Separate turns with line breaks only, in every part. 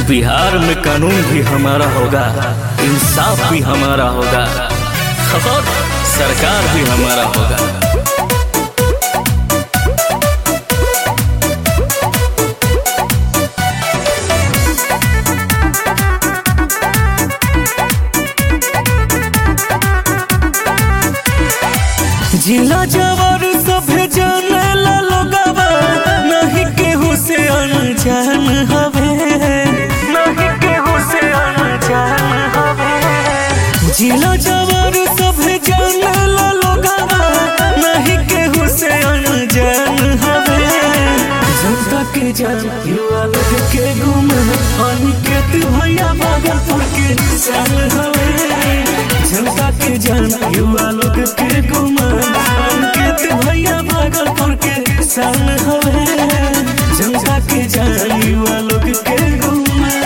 बिहार में कानून भी हमारा होगा इंसाफ भी हमारा होगा और सरकार भी हमारा होगा जिला जवर सभे जाने ला लोगवा नहीं केहू से अनजान हवे नहीं केहू से अनजान हवे जिला जवर सभे जाने ला लोगवा नहीं केहू से अनजान हवे जनता के जान युवा लोग के गुम अनिकेत भैया भागलपुर के सन हवे जनता के जान युवा लोग के गुम अनिकेत भैया भागलपुर के सन हवे जनता के जान युवा लोग के गुम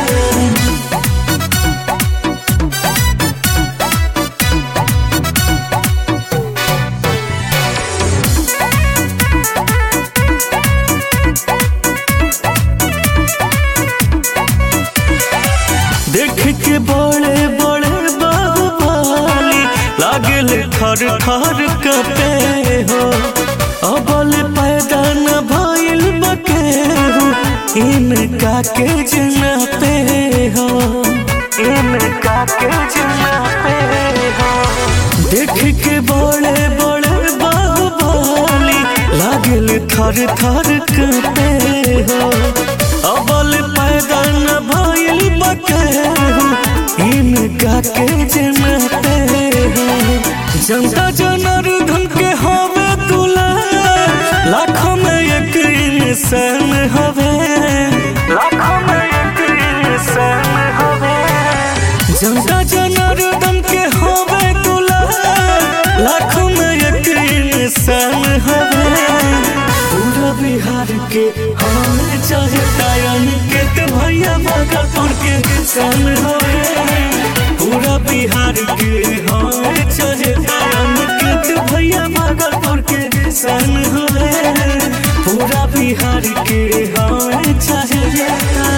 देख के बड़े बड़े बाहुबली लागल खर खर कपे हो अबल पैदा न भइल बकेहू इनका के जना पे हो इनका के जना पे हो देख के बड़े बड़े बाहुबली लागल थर थर कपे हो अबल पैदा न भइल बकेहू इनका के जनते जनता जनार्दन के हवे तुला लाखों में एक इंसान हवे लाखों में एक इंसान हवे जनता जनार्दन के हवे तुला लाखों में एक इंसान हवे पूरा बिहार के हमें चाहे टायन के तो भैया भागलपुर के सन हवे पूरा बिहार के हमें चाहे टायन के तो भैया भागलपुर के सन हवे पूरा बिहार के हमें चाहे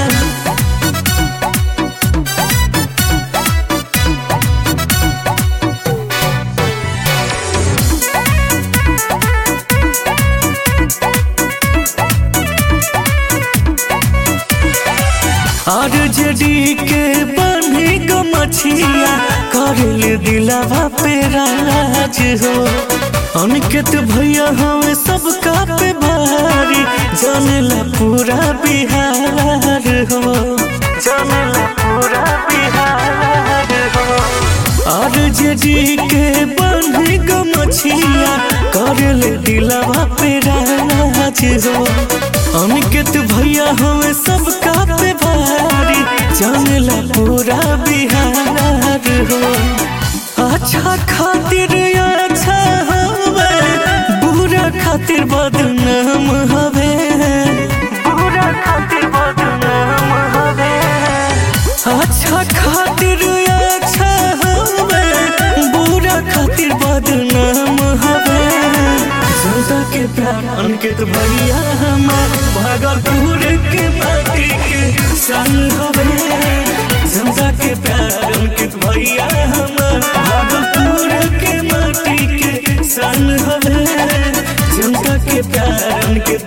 और जड़ी के बनी गो मछिया करल दिलावा पे राज हो अनिकेत भैया हमें सबका पे भारी जानेला पूरा बिहार हो जानेला पूरा बिहार हो और जड़ी के बनी गो मछिया करल दिलावा पे राज हो अनिकेत भैया हमें सबका पे भारी जानेला पूरा बिहार हो अच्छा खातिर अच्छा हवे बुरा खातिर बदनाम हवे बुरा खातिर बदनाम हवे अच्छा खातिर अच्छा हवे बुरा खातिर बदनाम हवे जनता के प्यार अंकित भैया हमार भागलपुर के माटी के सन हवे जनता के प्यार अंकित भैया हमार भागलपुर के माटी के सन हवे जनता के प्यार अंकित